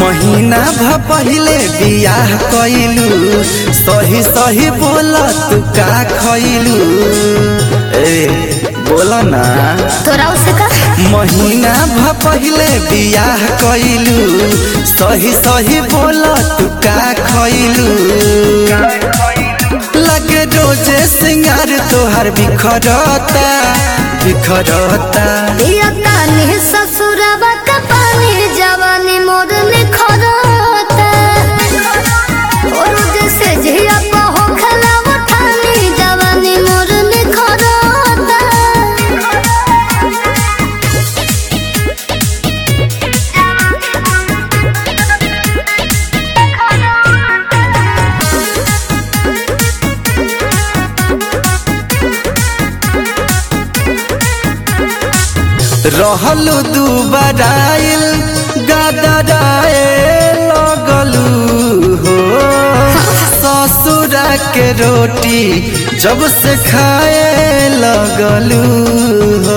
महीना भ पहिले बियाह कइलू सही सही बोल तू का खइलू ए बोल ना तोरा उसे का महीना भ पहिले बियाह कइलू सही सही बोल तू का खइलू लगे रोजे सिंगार तोहार बिखरता बिखरता दिया तानी ससुरवा का पानी जवानी मोर निखरता और जैसे झिया को हो खलावा ठानी जवानी मोर निखरता रहलू दू बराइल गदराए लगलू हो ससुरा के रोटी जब से खाए लगलू हो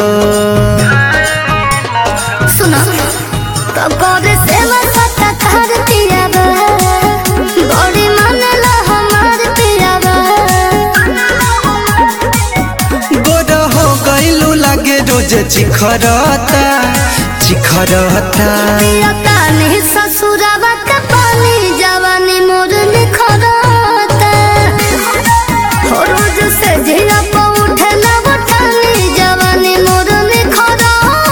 सुनो तो करे सेवा सत्ता कर दियावा बड़ी मन ला हमार पियावा गोर हो गईलू लगे रोज चिखरता चिखरता दिया तानी ससुरवा का पानी जवानी मोर निखरता हो रोज से झिया को उठे ना उठानी जवानी मोर निखरता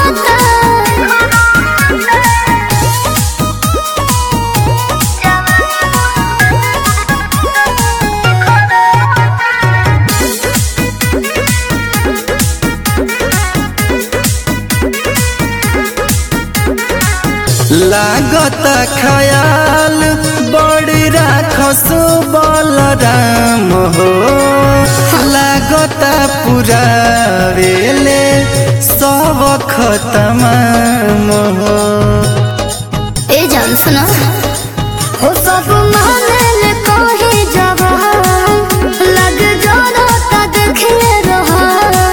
लागत खयाल बड़ी राखस बलराम हो लागत पूरा वेले सब खतमाम हो ए जान सुनो हो सब माने कही जवा लग जाना ता देखे रहा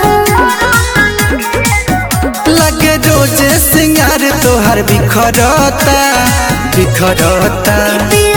लगे रोजे सिंगार तोहर बिखरता बिखरता पिया